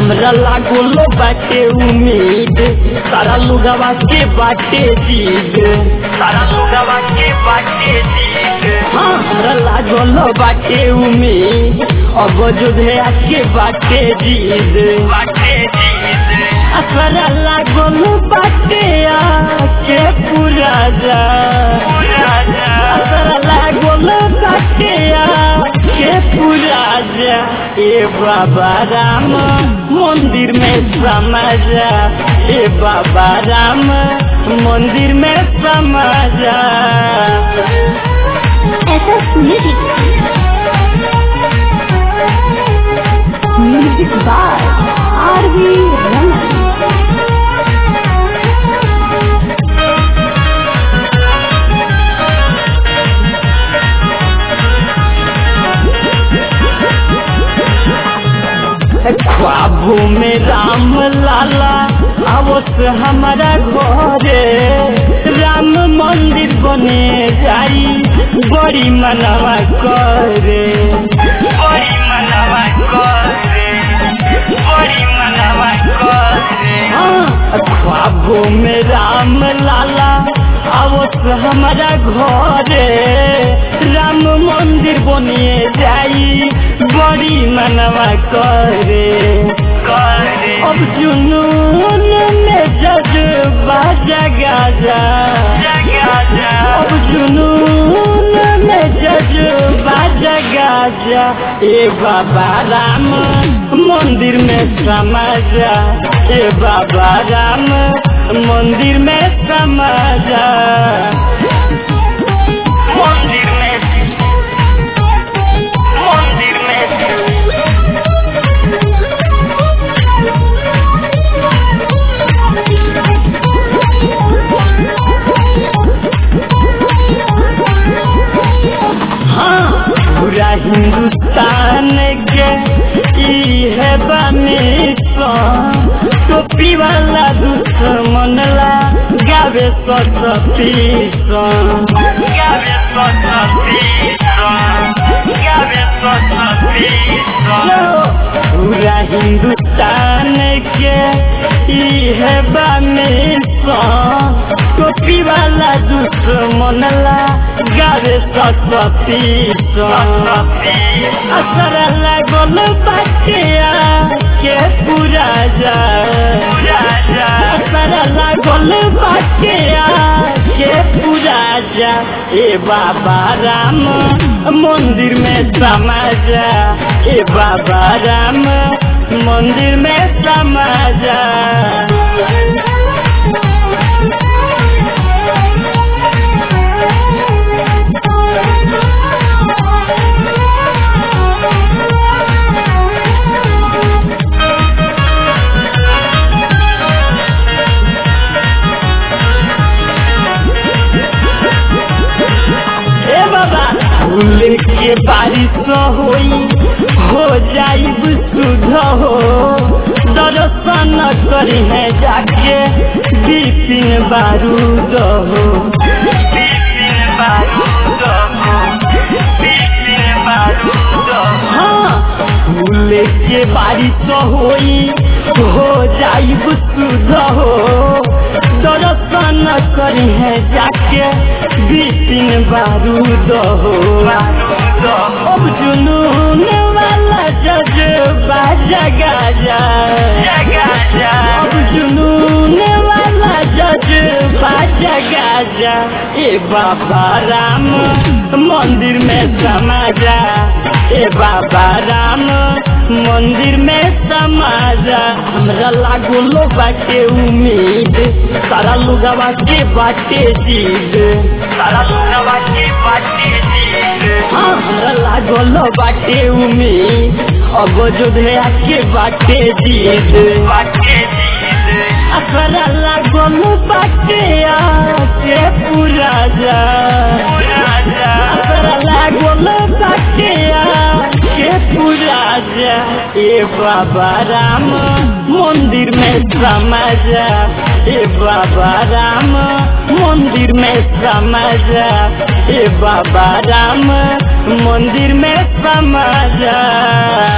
हमरा लागल बाटे उम्मीद सारा लुगवा के बाटे जीद सारा लुगवा के बाटे जीद हाँ हमरा लागल बाटे उम्मीद अब जोधे के बाटे जीद बाटे जीद असरा लागल बाटे आके पूरा जा असरा लागल बाटे आके पूरा जा ए बाबा राम मंदिर में समा जा ए बाबा राम मंदिर में समा जा ऐसा music music by R V Raman ख्वाबों में राम लाला आवस हमारा घरे राम मंदिर बने जाई बड़ी मनवा करे बड़ी मनवा करे बड़ी मनवा करे हाँ ख्वाबों में राम लाला आवस हमारा घरे राम मंदिर बनिए जाई बड़ी मनवा करे करे अब जुनून में जज्बा जगा जा अब जुनून में जज्बा जगा जा ए बाबा राम मंदिर में समा जा ए बाबा राम मंदिर में समा जा मंदिर में मंदिर में हाँ पूरा हिंदुस्तान के ई है बमिशन टोपी वाला दुश्मन ला गावे सतीशन गावे सतीशन गावे सतीशन पूरा हिंदुस्तान के ई है बमिशन टोपी वाला दुश्मन ला गावे सतीशन असर लागल बाटिया के पूरा जा असर लागल बाटिया के पूरा जा ए बाबा राम मंदिर में समा जा ए बाबा राम मंदिर में समा जा ए बाबा फूल के बारिश होई हो जाइब सुध हो दर्शन करी है जाके बिपिन बारूद हो बिपिन बारूद हो बिपिन बारूद हाँ फूल के बारिश होई हो जाइब सुध हो दर्शन करी है जाके बिपिन बारूद हो अब जुनून वाला जज्बा जगा जा अब जुनून वाला जज्बा जगा जा ए बाबा राम मंदिर में समा जा ए बाबा राम मंदिर में समा जा हमरा लागलो बाटे उम्मीद सारा लुगवा के बाटे जीद सारा लुगवा के बाटे जीद हाँ हमरा लागल बाटे उम्मीद अब जोधे के बाटे जीद बाटे जीद असरा लागल बाटे आके पूरा जा असरा लागल बाटे आके पूरा जा ए बाबा राम मंदिर में समा जा ए बाबा राम मंदिर में समा जा ए बाबा राम मंदिर में समा जा